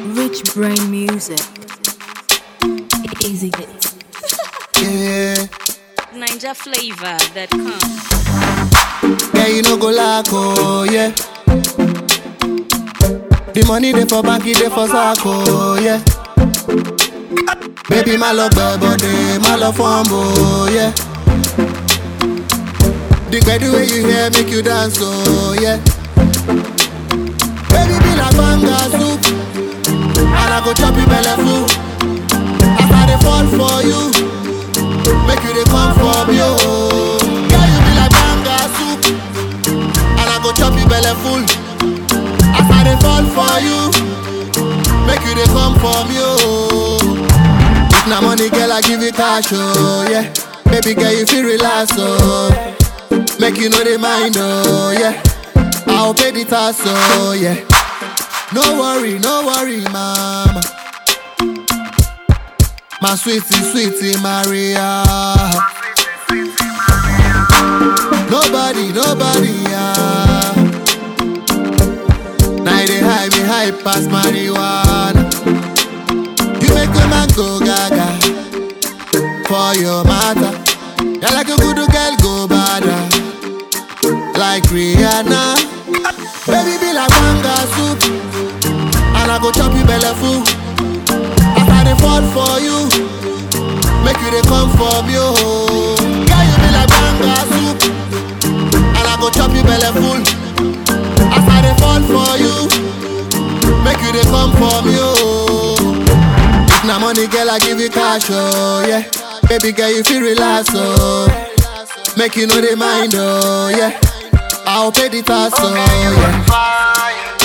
Rich brain music. Easy hits. Yeah, Ninja flavor that comes. yeah, you no go lack, oh, yeah. The money they for bank, it they for sack, oh, yeah. Baby, my love, body, my love, fumble, yeah. The the way you hear make you dance, oh, yeah. Baby, be like banga soup, and I go chop you belly full. As I dey fall for you, make you dey come for me, oh. Girl, you be like banga soup, and I go chop you belly full. As I dey fall for you, make you dey come for me, oh. If na money, girl, I give you cash, oh yeah. Baby girl, you feel relax, oh. Make you know the mind, oh yeah. I'll pay the tax, oh yeah. No worry, no worry, mama. My sweetie, sweetie Maria. Nobody, nobody, yeah. Now they high me high past marijuana. You make a man go gaga for your matter. You're like a good girl, go bada. Like Rihanna. Baby, be like manga soup. And I go chop you belly full. As I dey fall for you, make you dey come for me, oh. Girl, you be like manga soup. And I go chop you belly full. As I dey fall for you, make you dey come for me, oh. If na money, girl, I give you cash, oh yeah. Baby girl, you feel relax, oh. Make you know the mind, oh yeah. I'll pay the tax, oh yeah.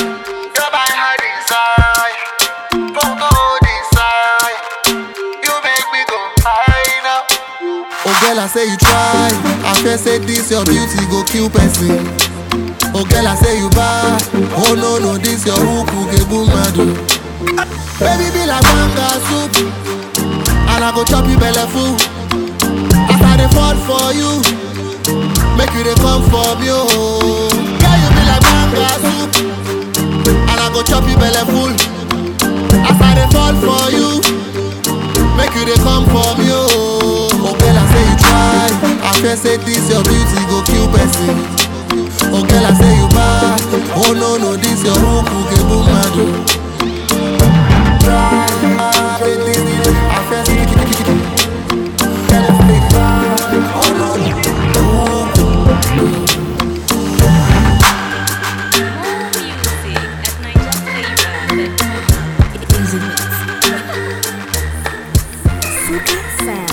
Oh girl, I say you try. I fear say this your beauty go kill person. Oh girl, I say you bad. Oh no no, this your hook get boom madu. Baby be like manga soup, and I go chop you belly full. As I dey fall for you, make you dey come for me oh. Girl, you be like manga soup, and I go chop you belly full. As I dey fall for you, make you dey come for me oh. Oh girl, I say you try, I fear say this your beauty go kill person. Oh girl, I say you bad, oh no no, this your hook get boom madu. Try, I say this, I fear say Girl, I say you bad, oh no no, More music at Ninja flavor that comes. Easy hits. Super sound.